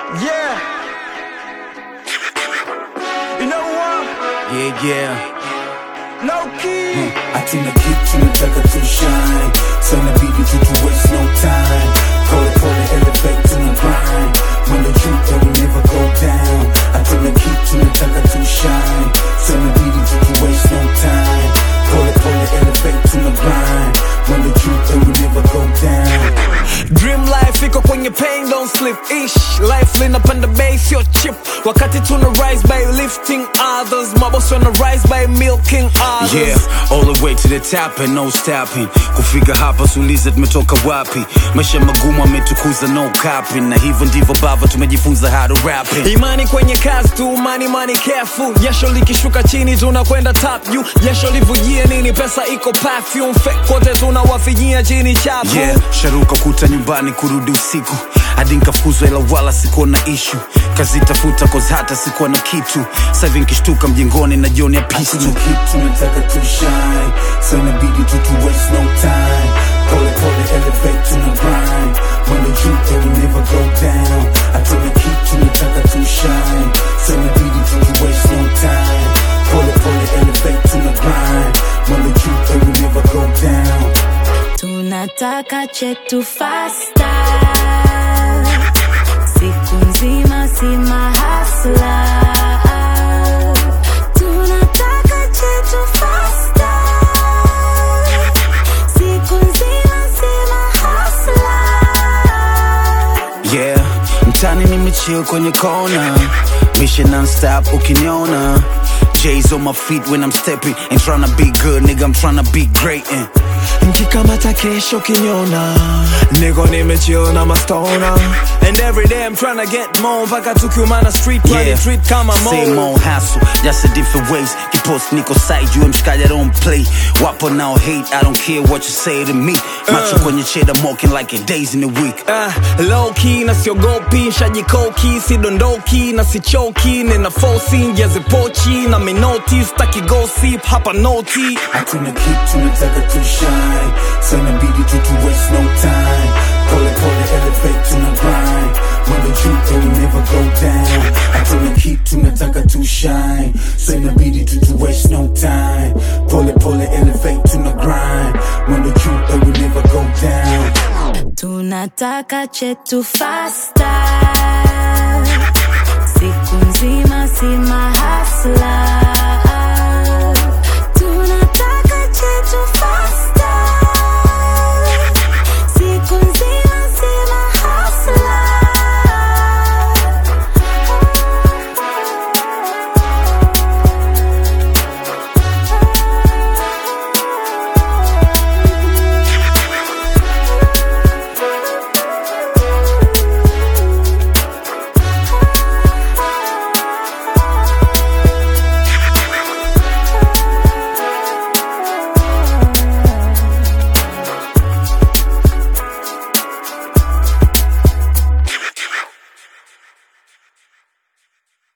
Yeah. You know what? Yeah, yeah. No key. Hatuna kitu nataka tu shine so inabidi tu tu waste no time pole pole elevate tuna grind mwendo juu that we never go down hatuna kitu nataka tu shine so inabidi tu tu waste no time pole pole elevate tuna grind mwendo juu that we never go down Dream life iko kwenye pain don't sleep ish life linapanda base your chip wakati tuna rise by lifting others maboss wana rise by milking others Yeah, all the way to the top and no stopping. Kufika hapa suliza tumetoka wapi? Maisha magumu ametukuza no copying, na hivyo ndivyo bava tumejifunza how to rap it. imani kwenye kazi tu money money careful jasho likishuka chini tunakwenda top juu jasho livujie nini pesa iko perfume fake kote tunawafijia chini chapu Yeah, sharuka kuta nyumbani kurudi usiku hadi nkafukuzwa ila wala sikuwa na ishu kazitafuta cause hata sikuwa na kitu sahivi nkishtuka mjengoni na jioni ya pistu Hatuna kitu nataka tu shine so inabidi tu tu waste no time pole pole elevate tuna grind mwendo juu that we never go down hatuna kitu nataka tu shine so inabidi tu tu waste no time pole pole elevate tuna grind mwendo juu that we never go down tunataka chetu fasta siku nzima si mahasla tunataka chetu fasta siku nzima si mahasla Yeah, mtani nimechill kwenye kona Misha non-stop ukiniona J's on my feet when I'm stepping Ain't tryna be good, nigga, I'm tryna be great and nkikamata kesho kinyona niko nimechill na mastona and every day I'm tryna get more mpaka tukiumana street yeah. treat kama Same mo old hassle, just a different ways Kipost niko side, you mshikaji I don't play Wapo now hate, I don't care what you say to me Macho kwenye cheddar, mocking like a days in the week Uh, low key na siogopi shajikoki sidondoki na sichoki nina fosi njazipochi na minoti staki gossip hapa noti hatuna kitu nataka tu shine so inabidi tu tu waste no time pole pole elevate tuna grind mwendo juu that we never go down hatuna kitu nataka tu shine so inabidi tu tu waste no time pole pole elevate tuna grind mwendo juu that we never go down tunataka chetu fasta siku nzima si mahasla